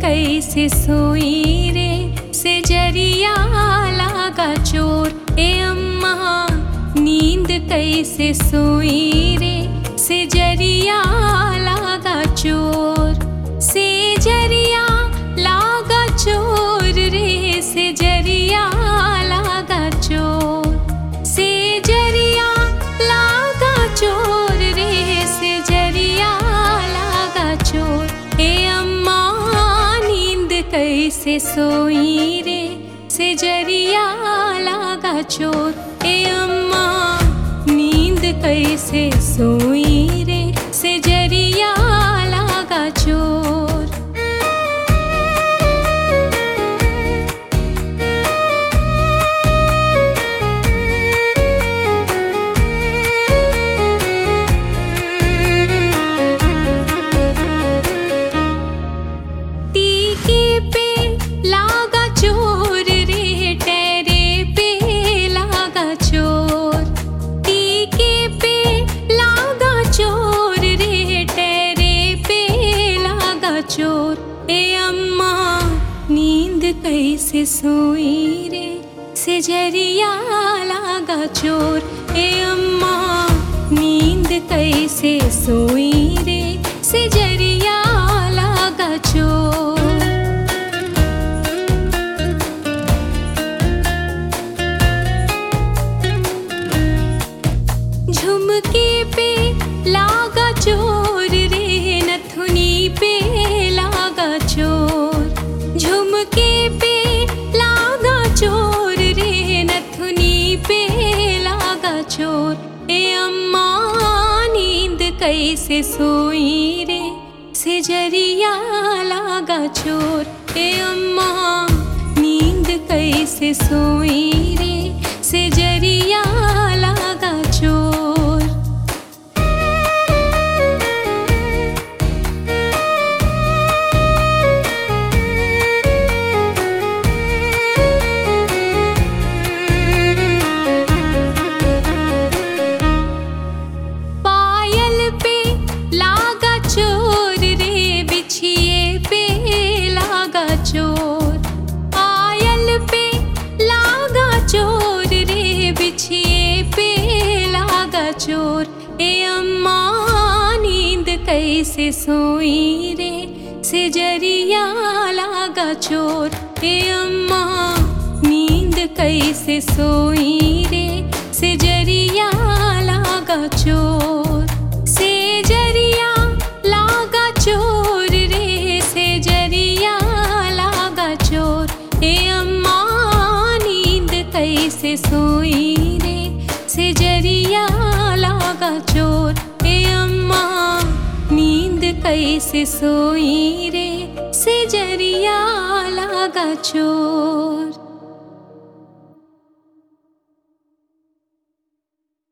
कैसे सोई रे से जरिया लागा चोर ए अम्मा नींद कैसे सोई रे से जरिया लागा चोर से जरिया लागा चोर रे से जरिया लागा चोर से जरिया लागा चोर रे से जरिया लागा चोर ए अम्मा नींद कैसे सोई रे से जरिया लागा चोर ए अम्मा नींद कैसे सोई रे से जरिया लागा चोर टीके पे लागा चोर रे टेरे पे लागा चोर टीके पे लागा चोर रे टेरे पे लागा चोर ए अम्मा नींद कैसे सोई रे से जरिया लागा चोर ए अम्मा नींद कैसे सोई रे से जरिया लागा चोर झुमके पे लागा चोर रे नथुनी पे लागा चोर झुमके पे लागा चोर रे नथुनी पे लागा चोर ए अम्मा नींद कैसे सोई रे से जरिया लागा चोर ए अम्मा नींद कैसे सोई रे से जरिया लागा चोर पायल पे लागा चोर रे बिछिए पे लागा चोर पायल पे लागा चोर रे बिछिए पे लागा चोर ए अम्मा नींद कैसे सोई रे से जरिया लागा चोर ए अम्मा नींद कैसे सोई रे से जरिया लागा चोर से जरिया लागा चोर रे से जरिया लागा चोर ए अम्मा नींद कैसे सोई रे से जरिया लागा चोर ए अम्मा नींद कैसे सोई रे से जरिया लागा चोर